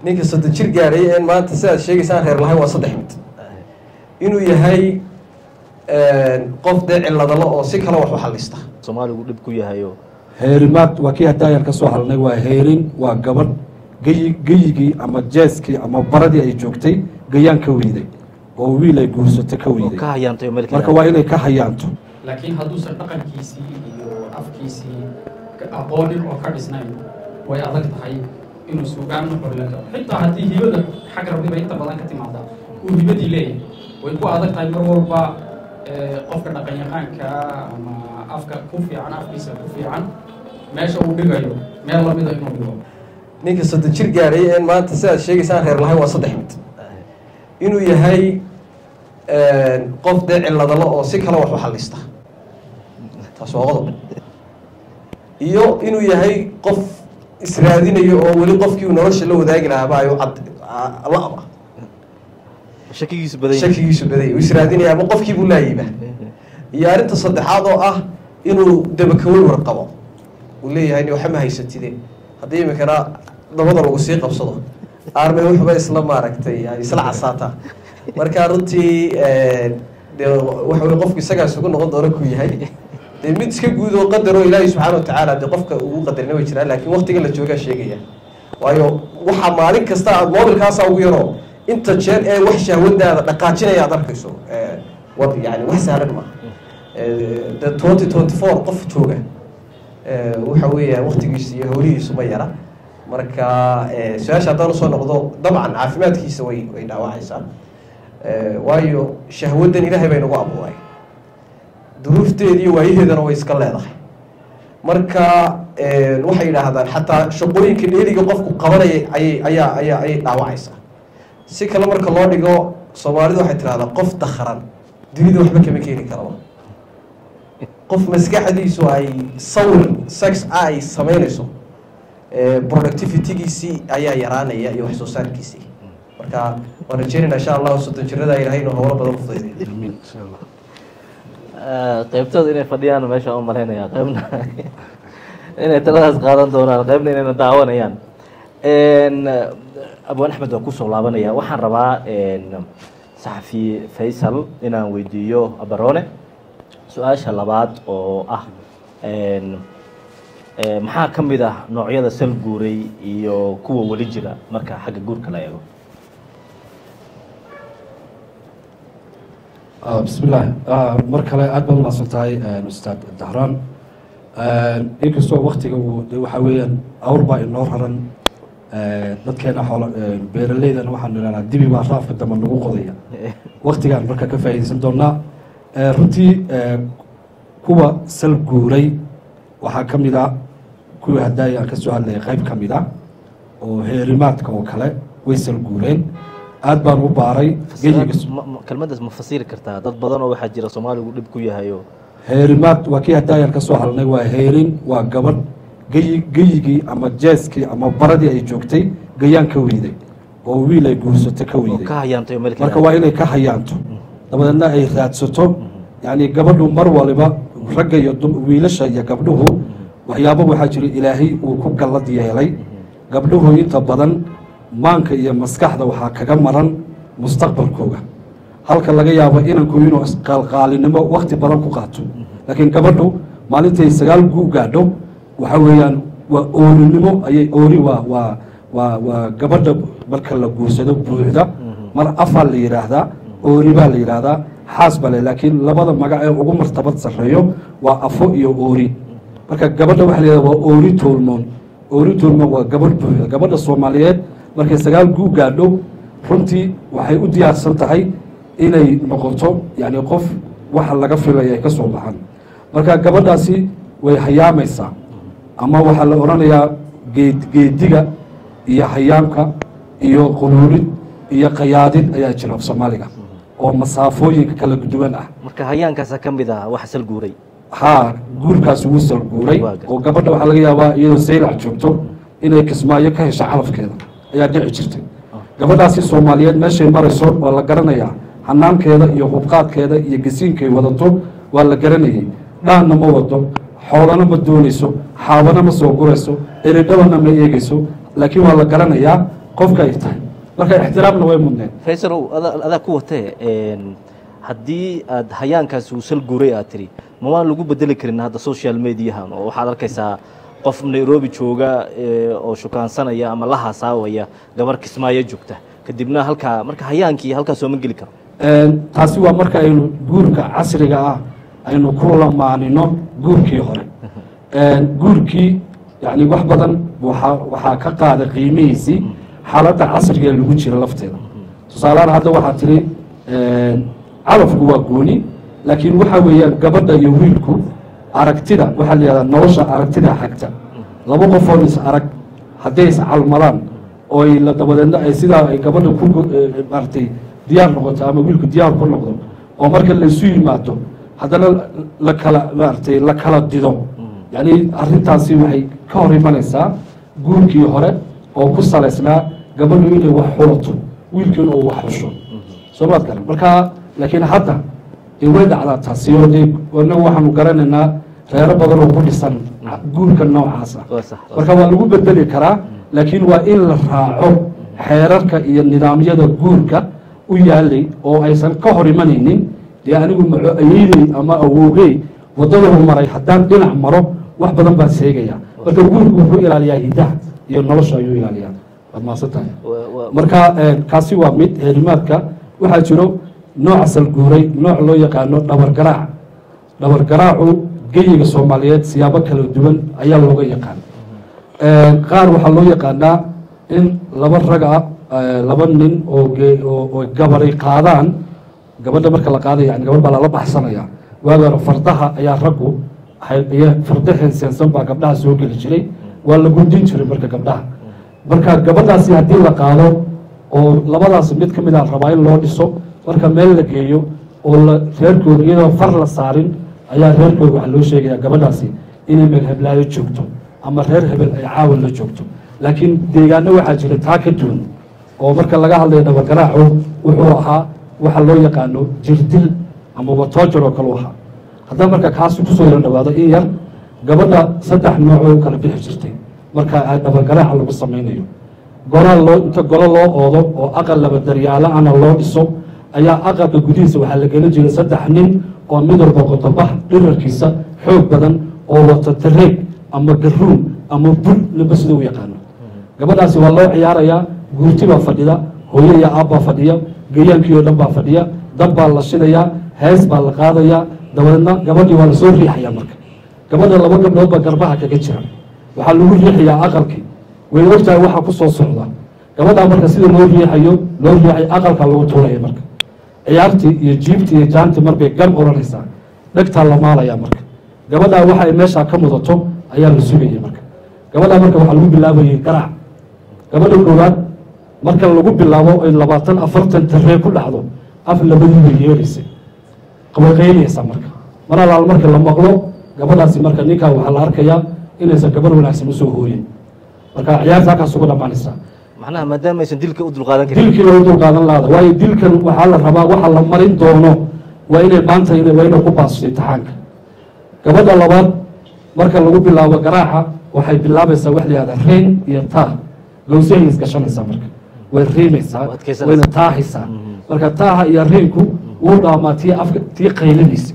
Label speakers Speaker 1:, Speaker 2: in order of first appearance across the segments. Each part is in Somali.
Speaker 1: ninka soddon jir gaadhay een maanta sidaad sheegaysaan reer lahayn waa saddex mid inuu yahay qof dee ciladalo oo si kale wax u xalista
Speaker 2: soomaaligu dhib ku yahayo
Speaker 3: heerimaad waa kii haddaayaan ka soo hadlnay waa heerin waa gabadh geyi geyigii ama jeeskii ama baradii ay joogtay gayaan ka weyday oo wiil ay guursato ka
Speaker 2: oo
Speaker 3: weyday
Speaker 2: ka hayaantay oo meel kale
Speaker 3: marka waa inay ka hayaanto
Speaker 4: laakiin hadduusan dhaqankiisii iyo afkiisii ka- aqoonin oo ka dhisnayn way adag tahay inuu sugaan u xorlan karo xitaa haddii hibada xag rabbiba inta badan ka timaada uu hibadii leeyahay way ku adag tahay mar walba eh, qofka dhaqanyaqaanka ama afka ku fiican afkiisa ku fiican meesha uu dhigayo meel lamida inuu dhigo
Speaker 1: ninka soddon jir gaadhay een maanta sidaad sheegaysaan reer lahayn waa saddex mid inuu yahay qof dee ciladalo oo si kale wax u xalista taas waa qodob iyo inuu yahay qof israadinayo oo weli qofkii uu nolosha la wadaagi lahaaba ayu cad la-ba
Speaker 2: shakigiisu badan yahay.
Speaker 1: shakigiisu badaya uu israadinaya ama qofkii buu laayiba iyo arrinta saddexaad oo ah inuu dabakawey warqabo uu leeyahay ni waxama haysatide haddii iminkana dabada lagu sii qabsado aarmay wuxuba isla maaragtay ay isla casaataa marka runtii dee waxa weye qofku isagaa isugu noqon doona ku yahay dee mid iska guud oo qadar oo ilaahay subxaana watacaala dee qofka ugu qadarina way jiraan laakiin waqtiga la joogaa sheegaya waayo waxaa maalin kasta aad moobilkaasa ugu yaroo inta jeer ee wax shahwadaada dhaqaajinaya aad arkayso Eh, wad yani wax sahlan maaha Eh, de twenty twenty four qof jooga Eh, waxa weeya waqtigiisa iyo howlihiisu ma yara marka eh, su-aasha haddaan usoo noqdo dabcan caafimaadkiisa way way dhaawacaysaa Eh, waayo shahwadan ilaahay bay nagu abuuray duruufteeda iyo waayaheedana way iska leedahay marka eh, waxay yidhaahdaan xataa shaqooyinka dheeriga qofku qabanaya ayay ayaa ayaa ayay dhaawacaysaa si kale marka loo dhigo soomaalidu waxay tidhahdaa qof dakharan dunida waxba kama keeni karaba qof maskaxdiisu ay sawir sex ah ay samaynayso eh, productivitygiisii ayaa yaraanaya iyo wax soo saarkiisii marka waan rajeynayna insha allahu soddon jirada ilahay inuu howlo badan ku fudayday
Speaker 2: Eh, qaybtooda inay fadhiyaan meesha u malaynaya qaybna inay taladaas qaadan doonaan qaybna inayna daawanayaan En, eh, abwaan axmed waan kusoo laabanaya waxaan rabaa en, saxafi faysal inaan weydiiyo abarone su-aasha labaad oo ah en, eh, maxaa ka mid ah noocyada sal guuray iyo kuwa weli jira marka xagga guurka la eego
Speaker 3: Ah, bismillaah Ah, mar kale aad baad umahadsan tahay ustaad dahraan inkastoo waktiga uu de waxaa weeyaan awr baa inoo raran Eh, dadkeena xoola eh, beeraleydana waxaanu idhahnaa dibi baa raafka dambe nagu qodaya waktigaan marka ka faa'iidaysan doonaa Eh, runtii eh, kuwa sal guuray waxaa ka mid a kuwii haddaay aan ka soo hadlayay qayb ka mid a oo heerimaadka oo kale way sal guureen aad baan u baaray geyiga
Speaker 2: Ma- ma- kelmadaas ma fasiri kartaa dad badan oo waxaa jira soomaaligu dhib ku yahayo
Speaker 3: heerimaad waa kii haddaayaan ka soo hadlnay waa heerin waa gabadh geyi geyigii ama jeeskii ama baradii ay joogtay gayaan ka weyday oo wiil ay guursato ka
Speaker 2: oo
Speaker 3: weyday
Speaker 2: ka hayaantay oo meel kale
Speaker 3: marka waa inay ka hayaanto dabadeedna ay raadsato yacni gabadhu mar waliba ragga iyo dum- wiilasha iyo gabdhuhu waxyaabo waxaa jira ilaahay uu ku gallad yeelay gabdhuhu inta badan maanka iyo maskaxda waxaa kaga maran mustaqbalkooga halka laga yaabo inanku inuu isqaalqaalinimo wakti badan ku qaato laakiin gabadhu maalintay sagaal guu gaadho waxa weeyaan waa oorinimo ayay oori waa waa waa waa gabadha marka la guursado buuxda mar afaa la yidhaahdaa oori baa la yidhaahdaa xaas bale laakiin labada magac ee ugu martabad sarreeyo waa afo iyo oori marka gabadha waxa la yidhahdaa waa oori toolmoon oori toolmoon waa gabadh buuxda gabadha soomaaliyeed markay sagaal guu gaadho runtii waxay u diyaarsan tahay inay noqoto yani qof waxa laga filaya ay ka soo baxaan marka gabadhaasi way hayaamaysaa ama waxaa la odhanayaa geed geediga iyo hayaamka iyo quluulid iyo qayaadid ayaa jira af soomaaliga oo masaafooyinka kala duwan ah
Speaker 2: marka hayaankaasa ka mid ah waxa sal guuray
Speaker 3: haa guurkaasi wuu salguuray
Speaker 2: Waa gartay.
Speaker 3: oo gabadha waxaa laga yaabaa iyadoo saylac joogto inay kismaayo ka hesho calafkeeda ayaa dhici jirtay gabadhaasi soomaaliyeed meeshay marayso waa la garanayaa xanaankeeda iyo hubqaadkeeda iyo gasiinkay wadato waa la garanayay dhaanna ma wado xoolana ma doonayso xaabana ma soo gurayso eridhabana ma eegayso laakiin waa la garanayaa qofka ay tahay marka ixtiraamna way mudneen
Speaker 2: faysalow adaa adaa ku watee een, haddii aad hayaankaasi uu sal guuray aad tiri ma waan lagu bedeli karin hadda social mediahan oo waxaad arkaysaa qof nairobi jooga ee, oo shukaansanaya ama la haasaawaya gabar kismaayo joogta kadibna halkaa marka hayaankii halkaa sooma geli karo
Speaker 3: Een, taasi waa marka aynu guurka casriga ah aynu ku lamaanino guurkii hore Een, guurkii yani wax badan waxaa waxaa ka qaada qiimihiisii xaaladda casriga ee lagu jira lafteeda tusaalehaan hadda waxaa tiri een, calafku waa gooni laakiin waxa weeyaan gabadha iyo wiilku aragtida waxaa la yihahdaa nolosha aragtida xagta laba qofoon is arag hadday is calmadaan oo ay la dabadeedna ay sidaa ay gabadha ku eh, maaragtay diyaar noqoto ama wiilku diyaar ku noqdo oo marka laysu yimaado haddana la kala maaragtay la kala dido yacni arrintaasi waxay ka hor imanaysaa guurkii hore oo ku salaysnaa gabadhu inay wax xulato wiilkiina uu wax xusho soo maad garan marka laakiin hadda dee way dhacdaa taasi oo dee anagu waxaanu garanaynaa reero badan oo ku dhisan guurka noocaas ah
Speaker 2: Waa sax, waa
Speaker 3: marka waa lagu bedeli karaa laakiin waa in la raaco xeerarka iyo nidaamyada guurka u yaalay oo aysan ka hor imanaynin dee anigu maco ayeydey ama awowgey wadaduu maray haddaan dhinac maro wax badan baan seegaya marka guurku wuxuu ilaaliyaa hidaha iyo nolosha ayuu ilaaliyaa waad mahadsan tahay
Speaker 2: Waa- waa-
Speaker 3: marka eh, kaasi waa mid heerimaadka waxaa jiro nooc salguuray nooc loo yaqaano dhabargaraac dhabargaraacu geyiga soomaaliyeed siyaabo kala duwan ayaa looga yaqaan Eh, qaar waxaa loo yaqaanaa in laba rag ah eh, laba nin oo ge- oo oo gabaray qaadaan gabadha marka la qaadaya yani gabadh baa lala baxsanaya waagi hore fardaha ayaa raggu hay- ayaa farda henseensan baa gabdhaha soo geli jiray waa la gundin jiray marka gabdhaha marka gabadhaasi haddii la qaado oo labadaas mid ka mid a rabaa in loo dhiso marka meel la geeyo oo la reerkooda iyadoo far la saarin ayaa reerkooda waxaa loo sheegaya gabadhaasi inay meel heblaayo joogto ama reer hebel ay caawa la joogto laakiin deegaano waxaa jira taa ka duwan oo marka laga hadlayo dhabagaraacu wuxuu ahaa waxa loo yaqaano jirdil ama watoojar oo kale u ahaa haddaba marka kaasi kusoo yaro dhawaado in yar gabadha saddex nooc oo u kala bixi jirtay marka ay dhabagaraaca lagu samaynayo gola loo inta golo loo oodo oo aqal laba daryaalo ana loo dhiso ayaa aqalka gudihiisa waxaa la gelin jiray saddex nin oo mid walba qodobax dhirarkiisa xoog badan oo wata tareeg ama garuun ama bul ninba sida u yaqaano gabadhaasi waa loo ciyaarayaa guurti baa fadhida hooyo iyo aab baa fadhiya gayaankii oo dhan baa fadhiya dab baa la shidayaa hees baa la qaadayaa dabadeedna gabadhii waa lasoo riixayaa marka gabadha laba gabdhood baa garbaha kaga jira waxaa lagu riixayaa aqalkii way ogtahay waxaa ku soo socda gabadhaa marka sida loo riixayo loo riixay aqalkaa lagu tuuraya marka ciyaartii iyo jiibtii iyo jaantii marbay gan oranaysaa dhegtaa la maalayaa marka gabadhaa waxa ay meeshaa ka mudato ayaa la sugayay marka gabadhaa marka waxaa lagu bilaabayay garaac gabadha koowaad marka lagu bilaabo ay labaatan afartan taree ku dhacdo af labadii bay yeeraysay qabaqaynaysa marka mar alaal marka la maqlo gabadhaasi marka ninkaa waxaa la arkayaa inaysan gabar wanaagsan usoo hooyin marka ciyaarta halkaas ugu dhammaanaysaa
Speaker 2: macnaha maadaama aysan dilka u dulqaadan karin
Speaker 3: dilkii loo dulqaadan laada waayo dilkan waxaa la rabaa waxa la marin doono waa inay maanta ina- waa inay ku baasto imtixaanka gabadha labaad marka lagu bilaabo garaaca waxay bilaabaysaa wax la yihahda reyn iyo taa gawsahay isgashanaysaa marka way riimaysaa
Speaker 2: Waa adkaysanaysaa.
Speaker 3: wayna taahaysaa marka taaha iyo reynku wuu dhaamaa tii afka tii qaylinaysa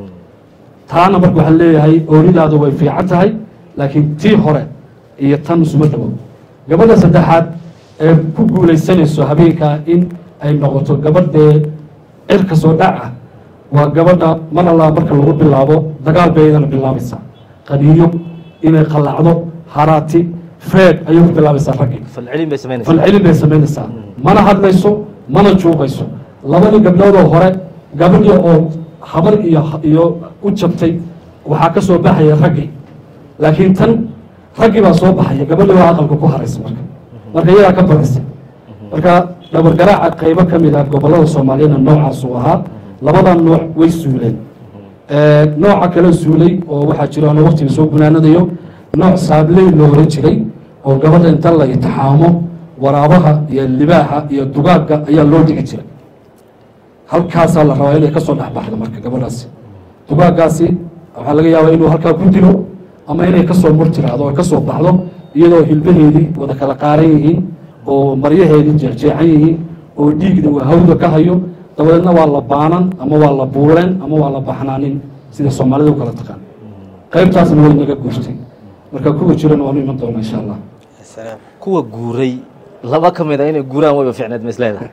Speaker 3: taana marka waxaa leeyahay ooridaadu way fiican tahay laakiin tii hore iyo tan isuma dhawo gabadha saddexaad ee ku guulaysanayso habeenkaa in ay noqoto gabadhee cirka soo dhac ah waa gabadha mar allaa marka lagu bilaabo dagaal bay iyadana bilaabaysaa qaniyo inay qallacdo haraati feeg ayay ku bilaabaysaa raggii
Speaker 2: falcelin bay samaynaysaa
Speaker 3: falcelin bay samaynaysaa mana hadlayso mana juuqayso labadii gabdhoodoo hore gabadhii oo habar iyo iyo u jabtay waxaa ka soo baxaya raggii laakiin tan raggii baa soo baxaya gabadhii baa aqalka ku haraysa marka marka iyadaa ka badisay marka dhabargaraaca qaybo ka mid ah gobollada soomaaliyana noocaasuu ahaa labadaa nooc way suuleen nooca kale suulay oo waxaa jiro ana waqtiga soo gunaanadayo nooc saabley loo oran jiray oo gabadha inta la itixaamo waraabaha iyo libaaxa iyo dugaagga ayaa loo dhigi jiray halkaasaa la rabaa inay ka soo dhexbaxdo marka gabadhaasi dugaaggaasi waxaa laga yaabaa inuu halkaa ku dilo ama inay kasoo mur tiraahdo oo kasoo baxdo iyadoo hilbaheedii wada kala qaaran yihiin oo maryaheedii jeexjeexan yihiin oo dhiigna uu hawda ka hayo dabadeedna waa la baanan ama waa la buuleen ama waa la baxnaanin sida soomaalida u kala taqaan qaybtaasna way naga guurtay marka kuwa jirana waanu iman doona insha allah
Speaker 1: salaam
Speaker 2: kuwa guuray laba ka mid a inay guuraan wayba ficneed ma isleedahay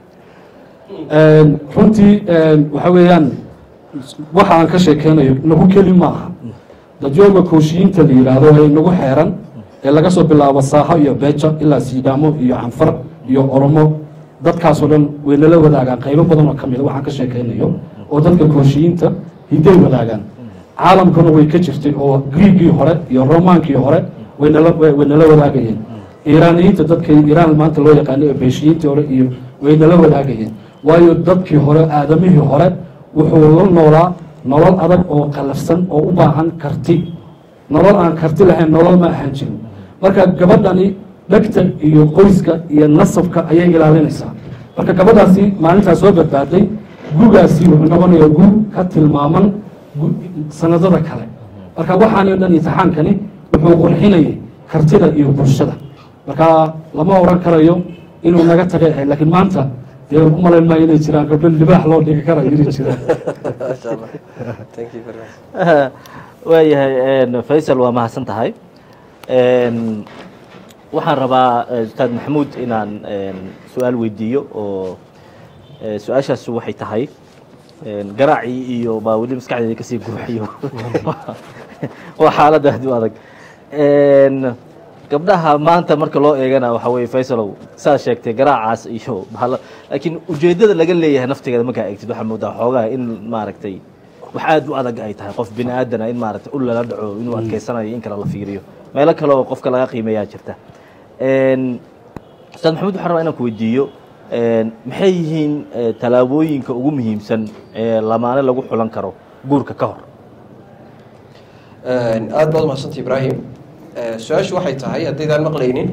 Speaker 3: runtii waxa weeyaan waxa aan ka sheekeynayo nagu keli ma aha dadyoga kooshiyiinta la yidhaahdo ee nagu xeeran ee laga soo bilaabo saaxo iyo beeja ilaa siidhaamo iyo canfar iyo oromo dadkaasoo dhan way nala wadaagaan qaybo badan oo ka mida waxaan ka sheekeynayo oo dadka kooshiyiinta hiday wadaagaan caalamkuna way ka jirtay oo griigii hore iyo romaankii hore way nala way nala wadaagayeen iiraaniyiinta dadka iiraan maanta loo yaqaano ee beeshiyiintii hore iyo way nala wadaagayeen waayo dadkii hore aadamihii hore wuxuu la noolaa nolol adag oo qalafsan oo u baahan karti nolol aan karti lahayn nolol ma ahaan jirin marka gabadhani dhegta iyo qoyska iyo nasabka ayay ilaalinaysaa marka gabadhaasi maalintaas soo badbaaday gugaasi wuxuu noqonayaa gug ka tilmaaman gu- sanadada kale marka waxaani dhan imtixaankani wuxuu qurxinayay kartida iyo bulshada marka lama oran karayo inuu naga tagay ahayd laakiin maanta dee u malayn maayo inay jiraan gabdho libaax loo dhigi karayo inay jiraan
Speaker 1: masha allah thank you very much
Speaker 2: waayahay faysal waa mahadsan tahay waxaan rabaa eh, ustaad maxamuud inaan su-aal weydiiyo oo eh, su-aashaas waxay tahay garaacii iyo baa weli maskaxdeeda kasii guuxiyo waa xaalad aad u adag gabdhaha maanta marka loo eegana waxa weye faysalow saa sheegtay garaacaas iyo bahalo laakiin ujeedada laga leeyahay naftigeeda markaa eegtid waxaa moodaa xoogaa in maaragtay wax aad u adag ay tahay qof bini aadana in maaragtay ul lala dhaco inuu adkeysanayo in kale la fiiriyo meelo kale oo qofka laga qiimeeyaa jirta ustaad maxamed waxaan rabaa inaan ku weydiiyo maxay yihiin eh, tallaabooyinka ugu muhiimsan ee lamaane lagu xulan karo guurka ka hor
Speaker 1: aad baad umahadsanta ibraahim su-aashu waxay tahay haddaydaan maqlaynin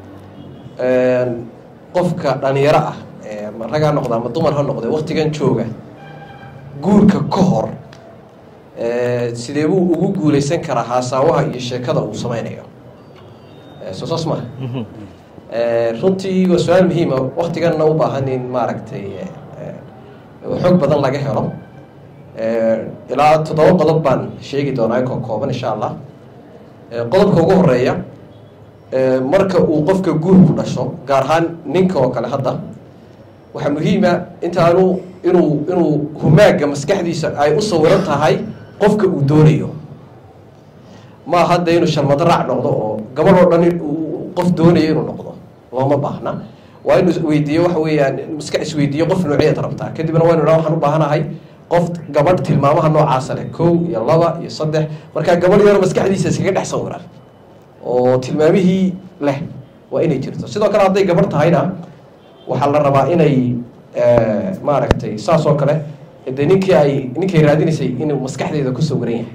Speaker 1: qofka dhalinyaro ah ee ma rag ha noqda ama dumar ha noqde waktigan jooga guurka ka hor sidee buu ugu guuleysan karaa haasaawaha iyo sheekada uu sameynayo soo saas maha runtii waa su-aal muhiima waktiganna u baahan in maaragtay xog badan laga helo ilaa toddoba qodob baan sheegi doonaa koo kooban insha allah qodobka ugu horeeya marka uu qofka guurku dhasho gaar ahaan ninka oo kale hadda waxaa muhiima intaanu inuu inuu humaaga maskaxdiisa ay u sawiran tahay qofka uu doonayo ma hadda inuu sharmado raac noqdo oo gabadh oo dhan uu qof doonayo inuu noqdo looma baahna waa inuu isweydiiyo waxa weeyaan maska isweydiiyo qof nooceed rabtaa kadibna waynu idhaha waxaan u baahanahay qof gabadh tilmaamaha noocaasa leh kow iyo laba iyo saddex markaa gabadh yaro maskaxdiisa iskaga dhex sawiran oo tilmaamihii leh waa inay jirto sidoo kale hadday gabadh tahayna waxaa la rabaa inay maaragtay saas oo kale de ninkii ay ninkay raadinaysay inuu maskaxdeeda ku sawiran yahay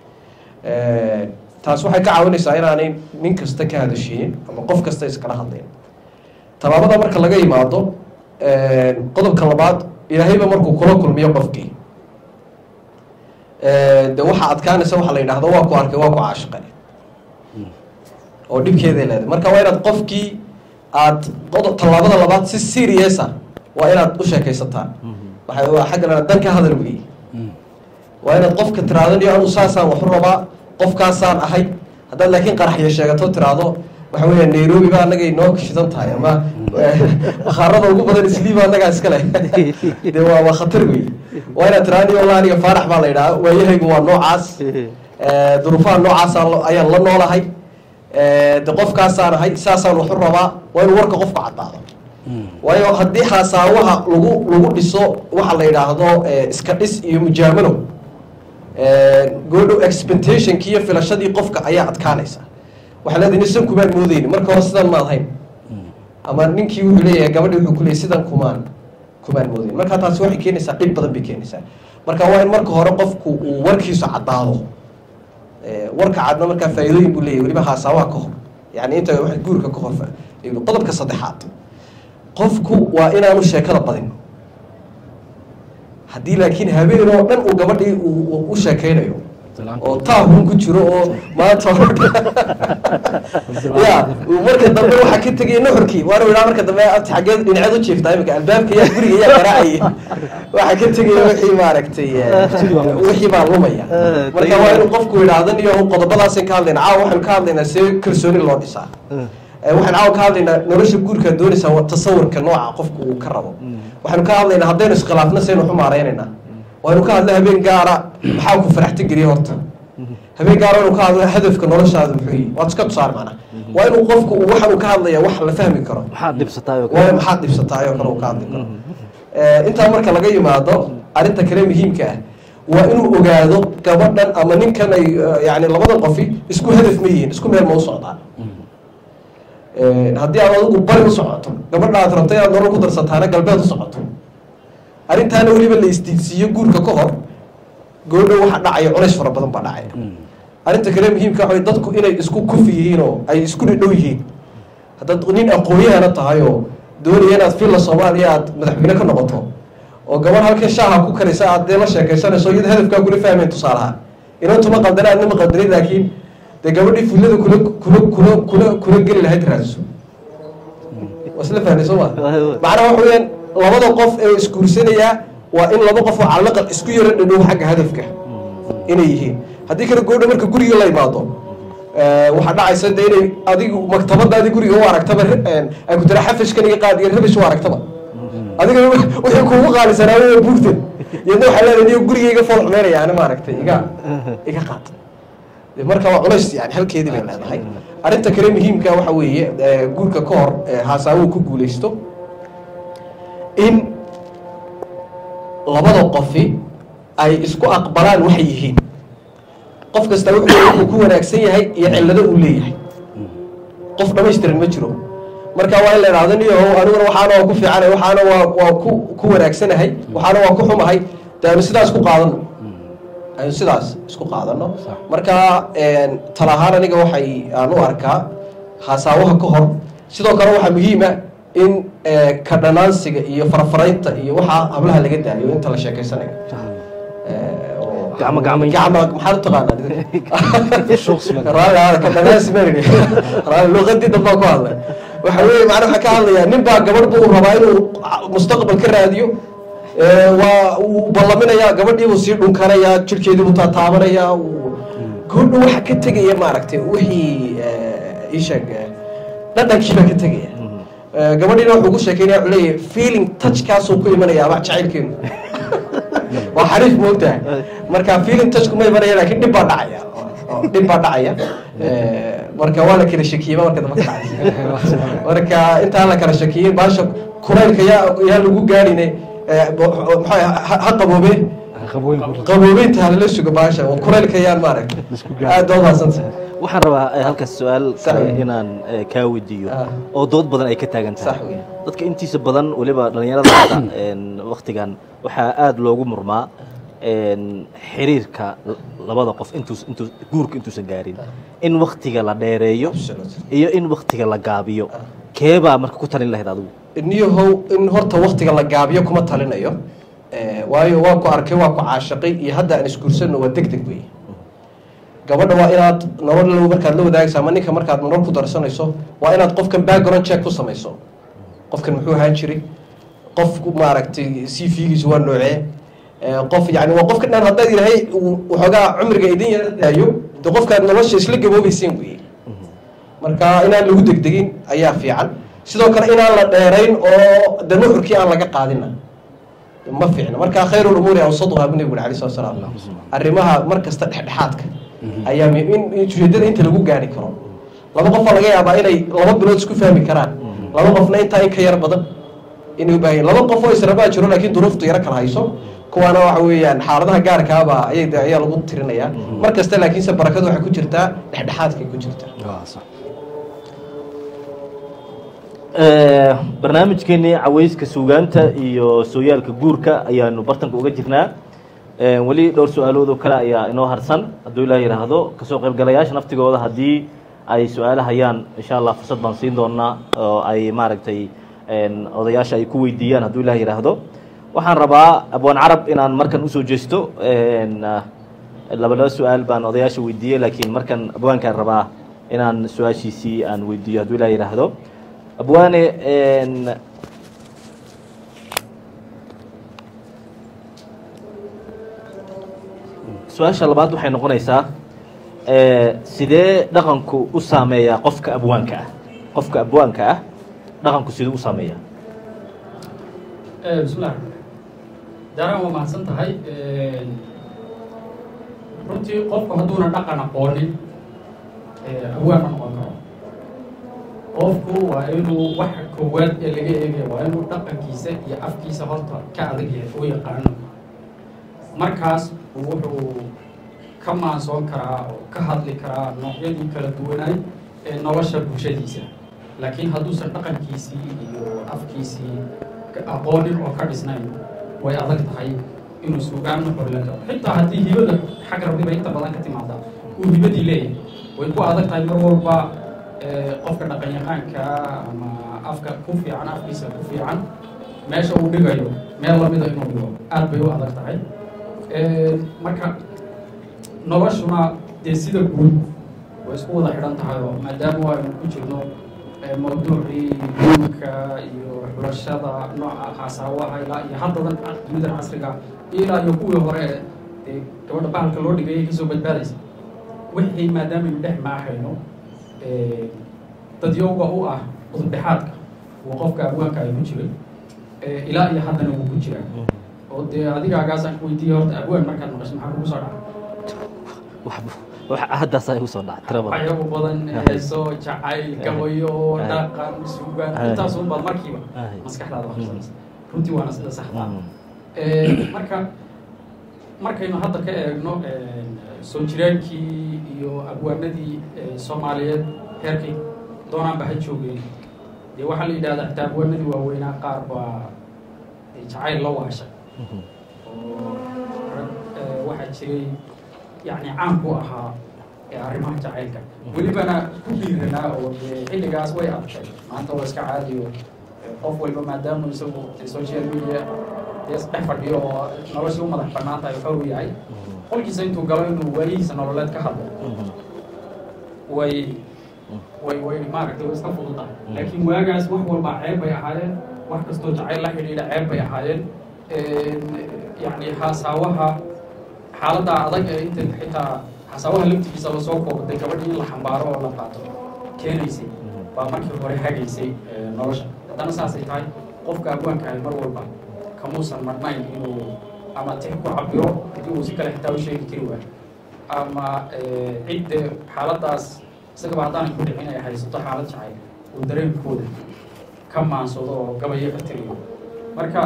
Speaker 1: taas waxay ka caawinaysaa inaanay nin kasta ka hadashiinin ama qof kasta iskala hadlayn tallaabada marka laga yimaado qodobka labaad ilaahayba markuu kula kulmiyo qofkii de waxaa adkaanaysa waxaa la yidhahdo waa ku arkay waa ku caashiqay oo dhibkeeday leedahay marka waa inaad qofkii aad qodob tallaabada labaad si seriousa waa inaad u sheekaysataan waxa waa xagga la dan ka hadal weeye waa inaad qofka tiraahdo niyo anu saasaan waxu rabaa qofkaasaan ahay haddaad laakiin qaraxyo sheegato tiraahdo waxa weeya nairobi ba annaga inoo shidan tahay ama bakhaarada ugu badan isliiba annagaa iska leh de waa waa khatar wey waa inaad tiraahdo niyo wallah aniga faarax baa la yidhaha waayahaygu waa noocaas duruufaha noocaasa ayaan la noolahay de qofkaasaan ahay saasaan waxu rabaa waa inuu warka qofku caddaado waayo haddii haasaawaha lagu lagu dhiso waxa la yidhaahdo iska dhis iyo mujaamalo goodhow expectationki iyo filashadii qofka ayaa adkaanaysa waxaa leedahay nisan kumaan moodeyni marka hore sidan maad hayn ama ninkii wuxuu leeyahay gabadhi wuxuu ku leeyay sidan kumaan kumaan moodeyn marka taasi waxay keenaysaa dhib badan bay keenaysaa marka waa in marka hore qofku uu warkiisu caddaado warka cadna markaa faa'iidooyin buu leeyahy weliba haasaawaha ka hor yani inta wax guurka ka hor qodobka saddexaad qofku waa inaanu sheekada badin haddii laakiin habeen oo dhan uu gabadhii u sheekeynayo oo taahun ku jiro oo maanta ya marka dambe waxaa ka tegaya nuxurkii waana idhaa marka dambe abti xaggeed dhinaceed u jiiftaa imika albaabka yaa guriga yaa garaacaya waxaa ka tegaya wixii maaragtay eh, wixii baa lumaya marka waa inuu qofku idhaahdan iyo qodobadaasaan ka hadlayna caawa waxaynu ka hadlaynaa see kalsooni loo dhisaa Eh, waxaan caawa ka hadlaynaa nolosha guurka doonaysaa waa tasawurka nooca qofku uu ka rabo waxaynu ka hadlaynaa haddaynu iskhilaafna saynu waxu maaraynaynaa waynu ka hadla habeen gaara maxaa ku faraxta geliya horta habeen gaara waynu ka hadla hadafka noloshaada muxuu yihi waad iska tusaar macna waa inuu qofku uu waxaan uu ka hadlaya wax la fahmi karo
Speaker 2: maxaad dhibsataay oo
Speaker 1: waa
Speaker 2: kale
Speaker 1: maxaad dhibsataay oo kale uu ka hadli karo Eh, intaa marka laga yimaado arrinta kale muhiimka ah waa inuu ogaado gabadhan ama ninkan ay eh, yani labadan qofi isku hadaf ma yihiin isku meel ma u socdaan Eh, haddii aad adigu bari u socoto gabadha aad rabto inaad nolol ku darsataana galbeed u socoto arrintaana weliba la isdiidsiiyo guurka ka hor goodho waxa dhacaya culays fara badan baa dhacaya arrinta kale muhiimka waxa way dadku inay isku kufi yihiin oo ay isku dhidhow yihiin haddaad nin aqoonyahana tahay oo doonaya inaad filla soomaaliya aad madaxweyne ka noqoto oo gabar halkan shaaha ku karisa aad dee la sheekaysanayso iyada hadafkaa kula fahmayn tusaalaha inantuma qaldana adnama qaldanin laakiin dee gabadhii fullada kula kula kula kula kula geli lahayd raadso waa isla fahnay soo ma macnaha waxa weeyaan labada qof ee isguursanayaa waa in laba qof oo calaqal isku yaro dhadhow xagga hadafka inay yihiin haddii kale goodha marka guriga la imaado eh, waxaa dhacaysa de inay adigu maktabadaadi guriga u aragtaba re- ay ku tira xafashkan iga qaad iyo rabish u aragtaba adiga wixii kuugu qaalisanaa waa buugtan iyadna waxaa leedahay niyo guriga iga fool xumeynaya ani maaragtay iga iga qaad De marka waa culays yani halkeedii bay leedahay arrinta kale muhiimka waxa weeye eh, guurka ka hor eh, haasaawuu ku guuleysto in labada qofi ay isku aqbalaan waxay yihiin qof kasta wuxuu wuxuu ku wanaagsan yahay iyo cillado uu leeyahay qof dhamaystiran ma jiro marka waa in la idhahdo niyo aniguna waxaana waa ku fiicanahay waxaana waa waa ku ku wanaagsanahay waxaana waa ku xumahay de aynu sidaas ku qaadano aynu sidaas isku qaadano marka tala ahaan aniga waxay aan u arkaa hasaawaha ka hor sidoo kale waxaa muhiima in eh, ka dhanaansiga iyo farafaraynta iyo waxaa hablaha laga daayo inta la sheekeysanayo Eh, oo-
Speaker 2: Gacmo- gacmo-
Speaker 1: gacmo maxaad u taqaanaa raalli aada ka dhanaansi ma nidhi raalli luqadii dambaa ku hadlay waxa weeye macna waxaa ka hadlayaa nin baa gabadh buu rabaa inuu mustaqbal ka raadiyo Eh, waa uu ballaminayaa gabadhii buu sii dhunkanayaa jirkeedii buu taataabanayaa uu- gabadhu waxa ka tegaya maaragtay wixii eh, ii sheeg eh, dhadhankii baa ka tegaya Eh, gabadhiina wuxuu ku sheekeynaya wuxuu leeyahay feeling touchkaasuu ku imanaya ama jacaylkeenu waa xariif moogtahay marka feeling touchku ma imanaya laakiin dhib baa dhacaya oo dhib baa dhacaya Eh, marka waa la kala shakiyeyba marka dambe ka dhacay marka intaan la kala shakiyey baasha kulaylka yaa yaa lagu gaarine eh, bo- maxaa ha ha qaboobe qaboobeynta halala sugo baasha oo kulaylka yaan maaragtay aad baa umaadsantahay
Speaker 2: waxaan rabaa eh, halkaas su-aal
Speaker 1: Sax
Speaker 2: kale
Speaker 1: weeye.
Speaker 2: inaan eh, kaa weydiiyo
Speaker 1: Ah.
Speaker 2: oo dood badan ay ka taagan
Speaker 1: Sax
Speaker 2: tahay
Speaker 1: weeye.
Speaker 2: dadka intiisa badan weliba dhallinyarada hadda een, waktigan waxaa aada loogu murmaa een, xiriirka l- labada qof intuus intuu guurka intuusan gaarin in waktiga la dheereeyo
Speaker 1: Absolutely.
Speaker 2: iyo in waktiga la gaabiyo keebaa marka ku talin lahayd adigu
Speaker 1: niyahow in horta waktiga la gaabiyo kuma talinayo Eh, waayo waa ku arkay waa ku caashaqay iyo hadda aan isguursanno waa deg deg wey gabadha waa inaad nolol markaad la wadaagayso ama ninka markaad nolol ku darsanayso waa inaad qofkan background check ku samayso qofkan muxuu ahaan jiray qofku maaragtay c v-giisu waa noocee Eh, qof yani waa qofka dhan haddaad ilahay uu waxoogaa cumriga idin yara daayo de qofkaad nolosha isla gaboobeyseen weye marka inaan lagu degdegin ayaa fiican sidoo kale inaan la dheerayn oo de nuxurkii aan laga qaadina ma fiicna marka khayru lumuuri awsaduha bu nebigu alay slat salaam arrimaha mar kasta dhexdhexaadka ayaa muhiim in in ujeedada inta lagu gaari karo laba qofaa laga yaabaa inay laba bilood isku fahmi karaan laba qofna intaa in ka yar badan inay u baahan yihin. laba qof oo israbaa jiro laakiin duruuftu yaro kala hayso kuwaana waxa weeyaan xaaladaha gaarkaaba ayay de- ayaa lagu tirinayaa mar kasta laakiinse barakadu waxay ku jirtaa dhexdhexaadkay ku jirtaa
Speaker 2: Eh, barnaamijkeenii caweyska suugaanta iyo sooyaalka guurka ayaanu bartanka uga jirnaa Eh, weli dhowr su-aalood oo kale ayaa inoo harsan hadduu ilaah yidhaahdo kasoo qaybgalayaasha naftigooda haddii ay su-aalo hayaan insha allah fursad baan siin doonaa oo ay maaragtay en, odayaasha ay ku weydiiyaan hadduu ilaah yidhaahdo waxaan rabaa abwaan carab inaan markan usoo jeesto en, ah, laba laba su-aal baan odayaasha weydiiyey laakiin markan abwaankaan rabaa inaan su-aashiisii aan weydiiyo hadduu ilaa yidhaahdo abwaane su-aasha labaad waxay noqonaysaa sidee dhaqanku u saameeyaa qofka abwaanka ah qofka abwaanka ah dhaqanku siduu u saameeyaa
Speaker 4: bismillah daaraan waa mahadsan tahay runtii qofku hadduuna dhaqan aqoonin awaan ma noqon karo qofku waa inuu waxa koowaad ee laga eegaya waa inuu dhaqankiisa iyo afkiisa horta ka adag yahay oo yaqaano markaas wuxuu ka maansoon karaa oo ka hadli karaa noocyadii kala duwanaay ee nolosha bulshadiisa laakiin hadduusan dhaqankiisii iyo afkiisii aqoonin oo ka dhisnayn way adag tahay inuu suugaan xorlan karo xitaa haddii hibada xag rabbiba inta badan ka timaada uu hibadii leeyahay way ku adag tahay mar walba qofka dhaqanyaqaanka ama afka ku fiican afkiisa ku fiican meesha uu dhigayo meel lamida inuu dhigo aad bay u adag tahay marka noloshuna dee sida guud way isku wada xidhan tahay oo maadaama aynu ku jirno mawduucii guurka iyo xulashada nooca haasaawaha ilaa iyo haddadan dunidan casriga ilaa iyo kuwii hore dee gabadha bahalka loo dhigayay kasoo badbaadaysa wixii maadaamanu dhex maaxayno dadyowga u ah udubdhexaadka uu qofka abwaanka ay ku jiray ilaa iyo haddana wuu ku jiraa oo dee adigaagaasaan ku weydiiyey horta abwaan markaad maqasho maxaa kugu soo dhaca
Speaker 2: haddaasaa igu soo dhaca tira badan
Speaker 4: waxyaabo badan heeso jacayl gabayo dhaqan suugaan intaasun baad markiiba maskaxdaada waxsanaysa runtii waana sida saxda marka markaynu hadda ka eegno soo jiraankii iyo abwaanadii soomaaliyeed heerkay doonaanba ha joogeen dee waxaa la yidhahdaa xitaa abwaanadii waaweynaa qaar baa jacayl la waashay oo rag waxaa jiray yani caan ku ahaa arrimaha jacaylka welibana ku dhiiranaa oo dee xilligaas way adkay maanta waa iska caadiyo qof walba maadaama isagu social media dee dhex fadhiyo oo noloshii u madax bannaan tahay xor u yahay qolkiisa intuu galo inuu waayihiisa nololeed ka hadlo way way way maaragtay way iska fududahay laakiin waagaas wax walba ceeb bay ahaayeen wax kastoo jacayl la xidhiidha ceeb bay ahaayeen yani haasaawaha xaaladda adag ee inta xitaa xasaawaha laftigiisa lasoo koobtay gabadhii in la xambaaro oo la qaato keenaysay baa markii hore hagaysay nolosha haddana saasay tahay qofka abwaankahay mar walba kamuusan marnayn inuu ama tix ku cabiro haddii uu si kale xitaa u sheegi kari waayo ama cidde xaaladdaas isagaba haddaanan ku dhicin ay haysato xaalad jacayl uu dareenkooda ka maansado oo gabayo ka tiriyo marka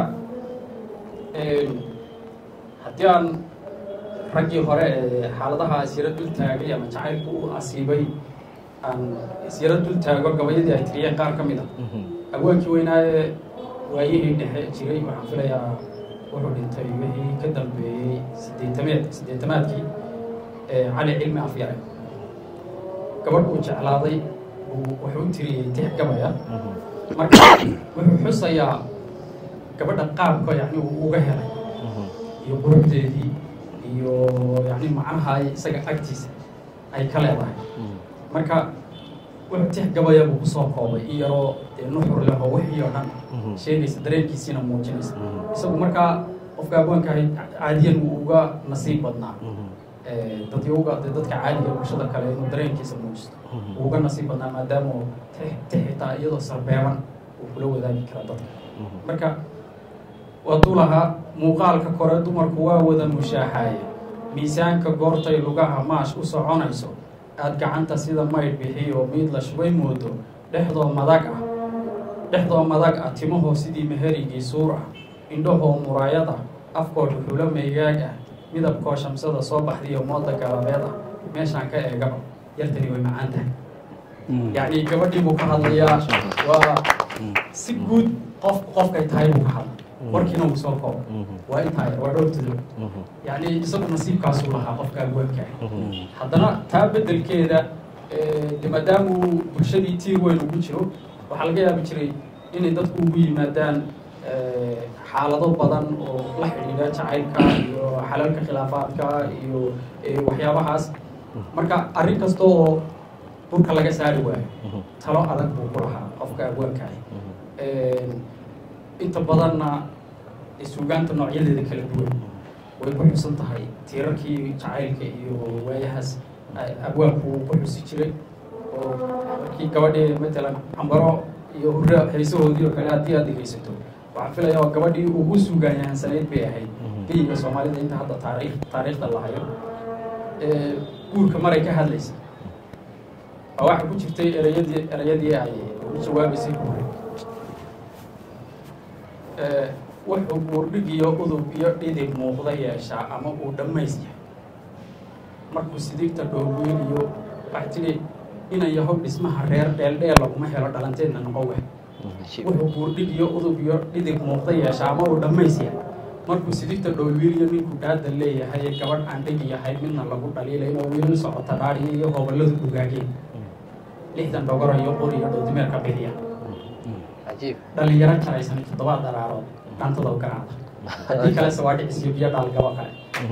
Speaker 4: haddii aan raggii hore ee xaaladaha isyaro dul taagay ama jacaylku u asiibay aan isyaro dul taago gabayadii ay tiriyeen qaar ka mid a abwaankii weynaaye waayihii dhexe jiray waxaan filayaa wuxuu dhintay wixii ka dambeeyey sideetameed sideetamaadkii cali cilmi afyare gabadh uu jeclaaday wuxuu u tiriyey tix gabaya marka wuxuu xusayaa gabadha qaabka yani uu uga helay iyo quruxdeedii iyo yani macnaha isaga agtiisa ay ka leedahay marka wuxuu tix gabaya buu kusoo koobay in yaroo dee nuxur leh oo wixii oo dhan sheegaysa dareenkiisiina muujinaysa isagu markaa qofka abwaankahay caadiyan wuu uga nasiib badnaa dadyowga de dadka caadiga bulshada kale inuu dareenkiisa muujisto wuu uga nasiib badnaa maadaama tix xitaa iyadoo sarbeeban uu kula wadaagi kara dadka marka waaduu lahaa muuqaalka kore dumarku waa wada mushaaxaaye miisaanka goortay lugaha maash u soconayso aad gacanta sida maydh bixiyo miid la shubay moodo dhexdoo madag ah dhexdoo madag ah timahoo sidii meherigii suur ah indhahoo muraayad ah afkoo dhuxulo maygaag ah midabkoo shamsada soo baxdiyo mooda galabeed ah meeshaan ka eegaba yartani way macaan tahay yacni gabadhii buu ka hadlayaa waa si guud qof qofkay tahay buu ka hadlay warkiina uu soo koobo waa intaa waa dhowrtudo yacni isagu nasiibkaasuu lahaa qofka abwaanka haddana taa beddelkeeda de maadaama uu bulshadii tiir weyn ugu jiro waxaa laga yaabi jiray inay dadku ugu yimaadaan eh, xaalado badan oo la xidhiidha jacaylka iyo xalalka khilaafaadka iyo eh, waxyaabahaas marka arrin kasta oo burka laga saari waayo talo adag buu ku lahaa qofka abwaankaah inta badanna suugaanta noocyadeeda kala duwan way ku xusan tahay tiirarkii jacaylka iyo waayahaas a- abwaanku uu ku xusi jiray oo markii gabadhii matalan cambaro iyo hurra heesahoodii oo kale haddii aad dhegeysato waxaan filayaa waa gabadhii ugu suugaanyahansanayd bay ahayd geyiga soomaalida inta hadda taariikh taariikhda la hayo ee guurka maray ka hadlaysa waa waxaa ku jirtay ereyadii ereyadii ay ugu jawaabaysay hore ee wuxuu buurdhig iyo udub iyo dhidib muuqda yeeshaa ama uu dhammays yahay markuu sidigta dhooweyn iyo waxay tidhi inan yahow dhismaha reer dheeldheel laguma helo dhalanteedna noqo weh wuxuu buurdhig iyo udub iyo dhidib muuqda yeeshaa ama uu dhammays yahay markuu sidigta dhoolwiiliyo ninku dhaada leeyahay ee gabadh aan dhegi yahay midna lagu dhaliilay inuu wiilin socota dhaadhiyo iyo hoboladu dhugaageen lixdan dhogoro iyo qori iyo dhowdimeerka bixiya
Speaker 5: cajiib
Speaker 4: dhalinyaro jaraysan toddobaad daraarood dhaantada u garaacda haddii kalese waa dhicisiyo biyo dhaalgabo kale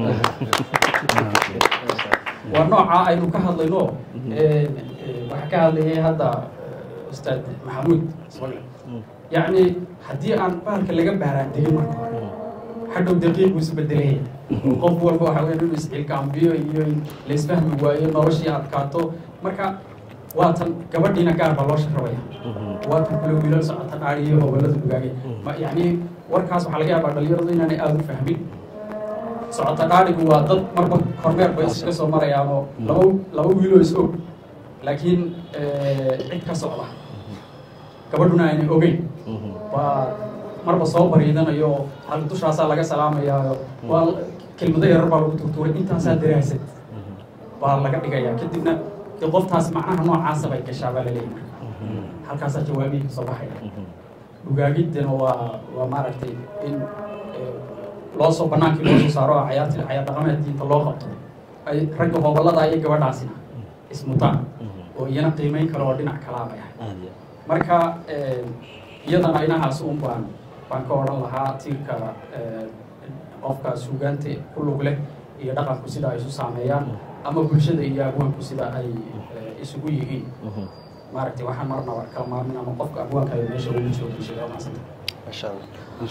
Speaker 4: waa nooca aynu ka hadlayno ee, ee, waxaa ka hadlayay hadda ee, ustaad maxamuud ismail yacni haddii aan bahalka laga baaraan degin marka hore hadhow daqiiq buu isu bedelaya qof walba waxa weya inuu iscilkaambiyo iyo in la isfahmi waayo noloshii adkaato marka waatan gabadhiina gaar baa loo sharabaya waa kan kula wiilal socota dhaari iyo hobolada dugaagay ma yacni warkaas waxaa laga yaabaa dhalinyaradu inaanay aada u fahmin socota dhaadhigu waa dad marba kormeer bay iska soo marayaan oo laba laba wiiloo is og laakiin eh, cid ka socda gabadhuna aanay ogeyn waa marba soo bariidanayo oo hal dushaasaa laga salaamayaa waa kelmado yarar baa lagu turtuuray intaasaa daraasad baa laga dhigayaa kadibna dee qoftaas macnaha noocaasa bay gashaa baa laleeyahay marka halkaasaa jawaabihii kasoo baxaya dhugaagiddana waa waa maaragtay in eh, loo soo banaankii loo soo saaro oo cayaarti cayaar dhaqameed diinta loo qabto ay ragga hobolada iyo gabadhaasina ismutaan oo iyana qiimeyn kale oo dhinac kalaa bay ahay marka eh, iyadana inahaas un baan baan ka odhan lahaa tiirka eh, qofka suugaanta ku lug leh iyo dhaqanku sida ay isu saameeyaan ama bulshada iyo abwaanku sida ay eh, isugu yihiin maaragtay waxaan marnaba kala maarmin ama qofka abwaanka ay meesha ugu jiro bulshada maasanta
Speaker 5: masha allah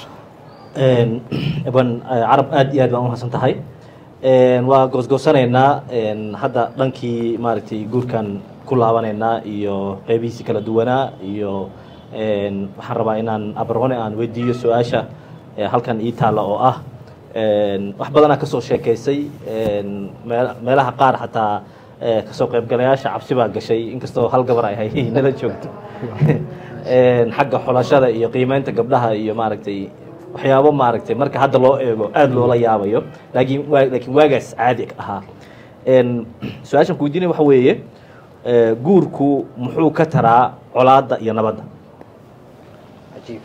Speaker 2: ban carab aad iyo aad baan umahadsan tahay waa goosgoosanaynaa hadda dhankii maaragtay guurkan ku laabanaynaa iyo qeybihiisi kala duwanaa iyo waxaan rabaa inaan abarone aan weydiiyo su-aasha ee halkan ii taalla oo ah wax badanaa kasoo sheekaysay mee- meelaha qaar xataa eh, kasoo qaybgalayaasha cabsi baa gashay inkastoo hal gabar ay hay nala joogto xagga xulashada iyo qiimeynta gabdhaha iyo maaragtay waxyaabo maaragtay marka hadda loo eego aada loola yaabayo laakiin waa laakiin waagaas caadi ahaa su-aashan ku weydiinaya waxa weeye eh, guurku muxuu ka taraa colaadda iyo nabadda
Speaker 5: cajiib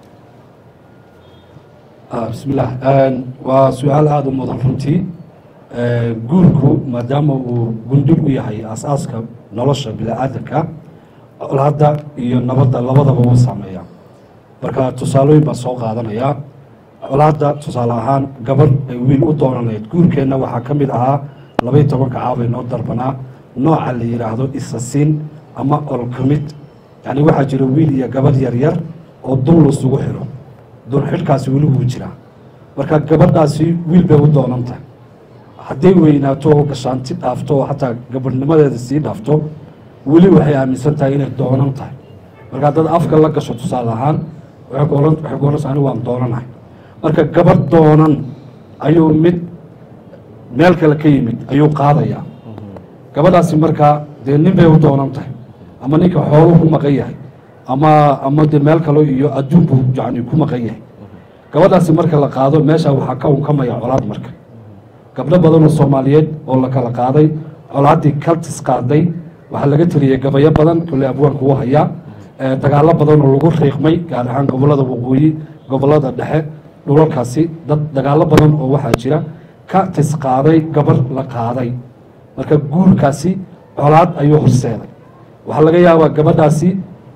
Speaker 3: Ah, bismillaah waa su-aal aada u mudan runtii Eh, guurku maadaama uu gundhig u yahay aasaaska nolosha bini-aadanka colaadda iyo nabadda labadaba wuu saameeyaa marka tusaalooyin baa soo qaadanayaa colaadda tusaale ahaan gabar ay wiil u doonanayd guurkeenna waxaa ka mid ahaa labaiy tobanka caabay noo darbanaa nooca la yidhaahdo isasin ama olkamid yacni waxaa jira wiil iyo gabadh yaryar oo dul isugu xidho dul xidhkaasi weli wuu jiraa marka gabadhaasi wiil bay u doonanta hadday weynaato oo gashaanti dhaafto oo xataa gabadhnimadeeda sii dhaafto weli waxay aaminsan tahay inay doonan tahay marka haddaad afka la gasho tusaale ahaan waxay ku ohan waxay ku ohanaysaa anigu waan doonanahay marka gabadh doonan ayuu mid meel kale ka yimid ayuu qaadayaa gabadhaasi markaa dee nin bay u doonan tahay ama ninka xooluu ku maqan yahay ama ama dee meel kale iyo adduunku yani ku maqan yahay gabadhaasi marka la qaado meesha waxaa ka unkamaya colaad marka gabdho badan oo soomaaliyeed oo la kala qaaday colaaddii kaltis qaaday waxaa laga teliyey gabayo badan kule abwaanku u hayaa Eh, dagaalo badan oo lagu riiqmay gaar ahaan gobollada waqooyi gobollada dhexe dhulalkaasi dad dagaalo badan oo waxaa jira ka tis qaaday gabar la qaaday marka guurkaasi colaad ayuu horseeday waxaa laga yaabaa gabadhaasi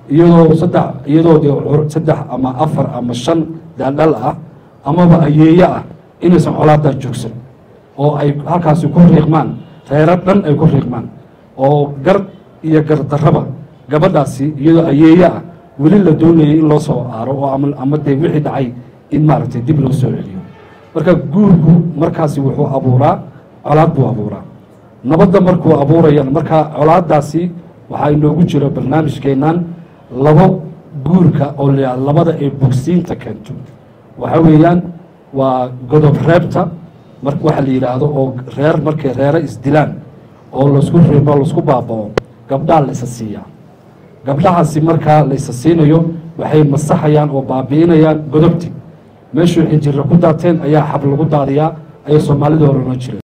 Speaker 3: iyadoo saddex iyadoo dee cur- saddex ama afar ama shan daaldhal ah amaba ayeeye ah inaysan colaadaa joogsan oo ay halkaasi ku riiqmaan reero dhan ay ku riiqmaan oo gar iyo gardarraba gabadhaasi iyadoo ayeeye ah weli la doonayay in loo soo aaro oo ama ama dee wixii dhacay in maaragtay dib loo soo celiyo marka guurku markaasi wuxuu abuuraa colaad buu abuuraa nabadda markuu abuurayana markaa colaadaasi waxaa inoogu jira barnaamijkeennan labo guurka oo la yidhahdo labada ay bogsiinta keento waxa weeyaan waa godob reebta mar waxa la yidhaahdo oo reer markay reere isdilaan oo laisku reebo laisku baabao gabdhaa la isa siiyaa gabdhahaasi markaa la isa siinayo waxay masaxayaan oo baabi'inayaan godobti meeshuu xinjirra ku daateen ayaa xab lagu daadiyaa ayay soomaalida hore ohan jireen